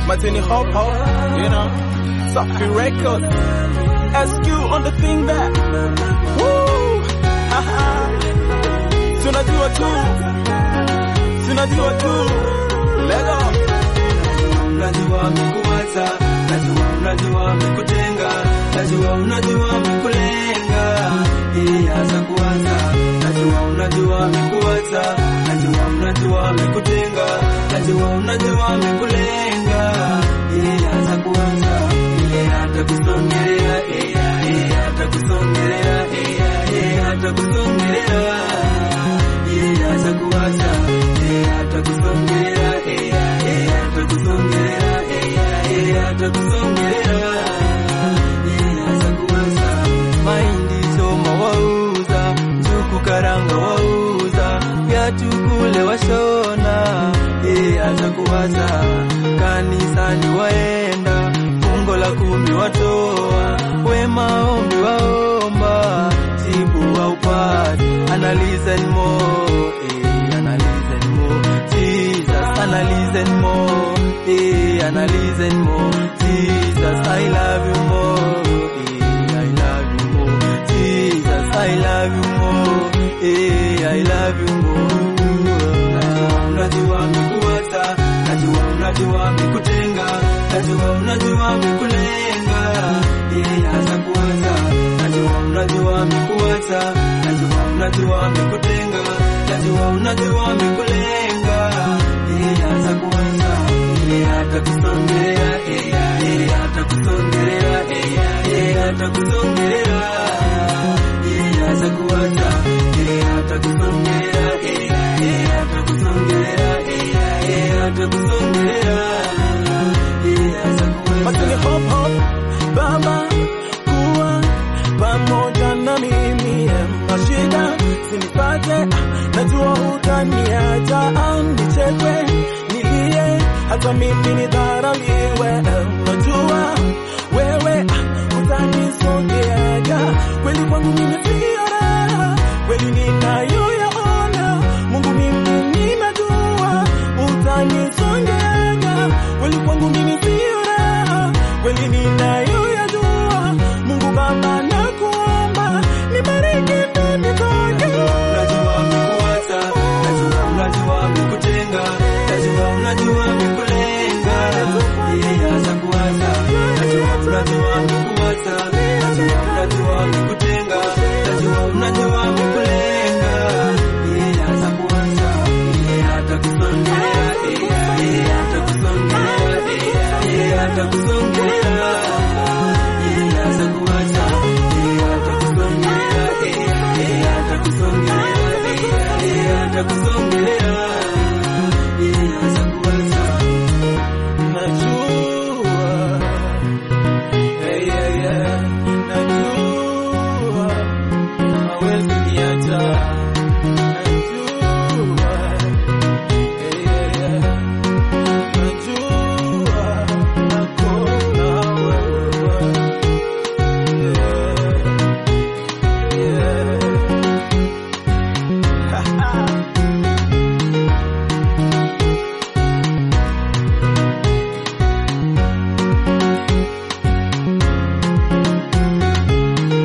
Martini Hop Hop, you know, Safi Records, SQ on the thing there. Woo! Haha. Tunajua tu, tunajua tu, Lego. Unajua amekuacha, najua unajua amekutenga, najua unajua amekulenga, yeye hasa kuanza. Najua unajua amekuacha, najua unajua amekutenga, najua unajua amekulenga, yeye hasa kuanza. Yeye hata kusongelea, yeye hata kusongelea, yeye hata kusongelea, yeye hasa kuacha, yeye hata kusongelea, yeye hata kusongelea, yeye hata kusongelea, yeye hasa kuanza. Mahindi choma wauza, njugu karanga wauza, viatu kule washona, yeye hata kuwaza. Kanisani waenda, fungo la kumi watoa, we maombi waomba, jibu waupati, analyze more, eh, analyze more, Jesus, analyze more, eh, analyze more, Jesus, I love you more, eh, I love you more, Jesus, I love you more, eh, I love you more. Najua amekuacha, najua unajua amekutenga, najua unajua amekulenga, yeye hasa kuanza. Najua unajua amekuacha, najua unajua amekutenga, najua unajua amekulenga, yeye hasa kuanza. Yeye hata kusongelea, yeye hata kusongelea, yeye hata kusongelea, yeye hasa kuanza. Yeye hata kusongelea, yeye hata kusongelea, yeye hata kusongelea, yeye hasa Martini kuanza. Hop Hop, Baba kuwa pamoja na mimi, mashida sinipate, ah, najua utaniacha, ah, nichekwe, nilie, hata mimi nidharauliwe, eh, najua wewe ah, utanisogeaga, kweli kwangu mimi sio raha, kweli ninayoyaona, Mungu mimi ninajua utanisongeaga, kweli kwangu mimi sio raha, kweli ninayoyajua, Mungu Baba nakuomba, nibariki ndani zake. Unajua amekuacha, najua unajua amekutenga, najua unajua amekulenga, yeye hasa kuanza. Najua unajua amekuacha, najua unajua amekutenga, najua unajua amekulenga, yeye hasa kuanza. Yeye hata kusongelea, yeye hata kusongelea, yeye hata kusongelea, yeye hasa kuacha, yeye hata kusongelea, yeye hata kusongelea, yeye hata kusongelea, yeye hasa kuacha. Najua, hey, yeah, yeah. Najua hawezi niacha.